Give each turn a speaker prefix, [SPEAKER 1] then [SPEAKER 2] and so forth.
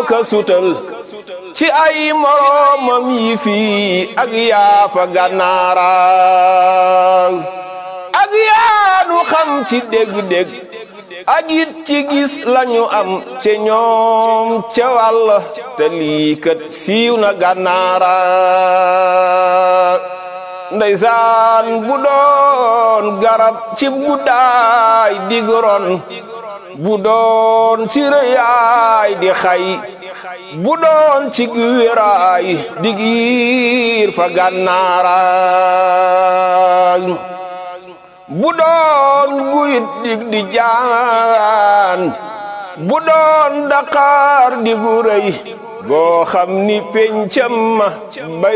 [SPEAKER 1] ka sutal ci ay moroomam yi fii ak yaafa gànnaara ak yaanu xam ci dégg-dégg ak it ci gis lañu am ci ñoom ca wàll te lii kat siiw na gànnaara ndeysaan bu doon garab ci guddaay digron bu doon ci rëyaay di xay bu doon ci wéraay dig yiir fa gànnaara bu doon guyit dig di jaan bu doon daqaar di gu rëy goo xam ni pencam ma